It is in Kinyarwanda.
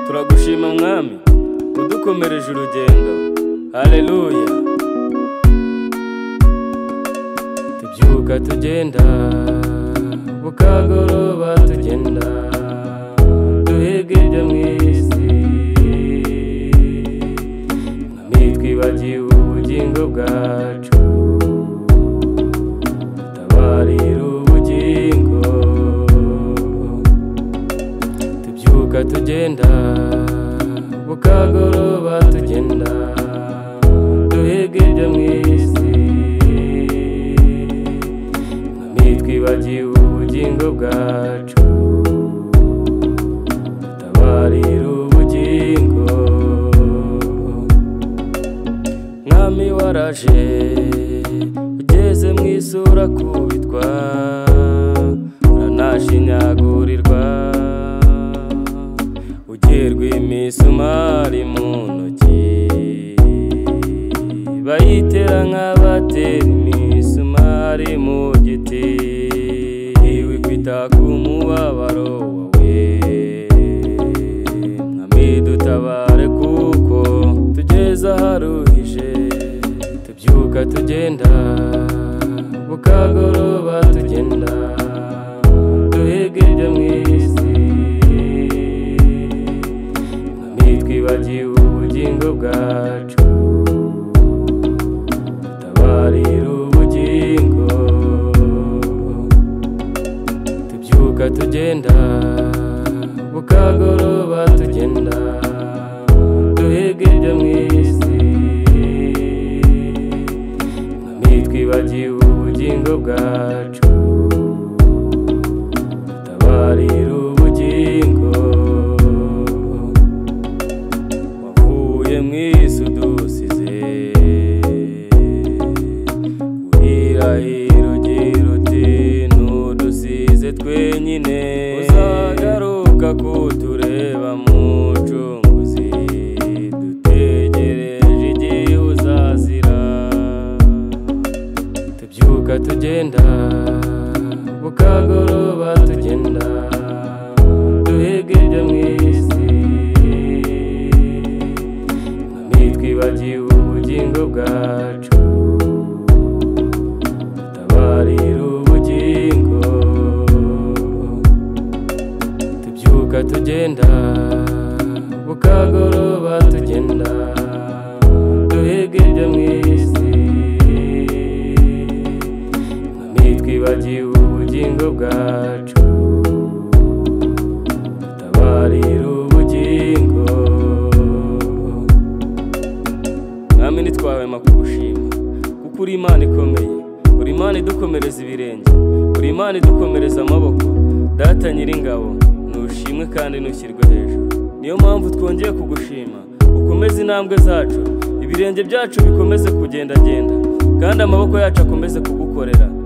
turagushima mwami udukomereje urugendo haleluya tubyuka tugenda bukagoroba tugenda duhiga ibyo mu isi mwami twibagiwe ubugingo bwacu dutabarira ubugingo tubyuka tugenda bukagoroba tugenda duhiga ibyo mu isi mwami twibagiwe ubugingo bwacu dutabarira ubugingo mwami waraje ugeze mu isura kubitwa uranashinyagurirwa ugerwa imisumari mu ntoki bayitera nk'abatera imisumari mu giti wikwita ku mubabaro wawe mwami dutabare kuko tugeze aharuhije tubyuka tugenda bukagoroba tugenda duhiga ibyo mu isi mwami twibagiwe ubugingo bwacu dutabarira ubugingo tubyuka tugenda bukagoroba tugenda duhiga ibyo mu isi mwami twibagiwe ubugingo bwacu dutabarira ubugingo wavuye mu isi udusize urahira ugira uti ntudusize twenyine uzagaruka kutureba mucunguzi dutegereje igihe uzazira tubyuka tugenda bukagoroba tugenda duhiga ibyo mu isi mwami twibagiwe ubugingo bwacu dutabarira ubugingo tubyuka tugenda bukagoroba tugenda duhiga ibyo mu isi mwami twibagiwe ubugingo bwacu dutabarira ubugingo mwami ntitwahwema kugushima kuko uri imana ikomeye uri imana idukomereza ibirenge uri imana idukomereza amaboko data nyiringabo ntushimwe kandi ntushyirwe hejuru niyo mpamvu twongeye kugushima ukomeze intambwe zacu ibirenge byacu bikomeze kugendagenda kandi amaboko yacu akomeze kugukorera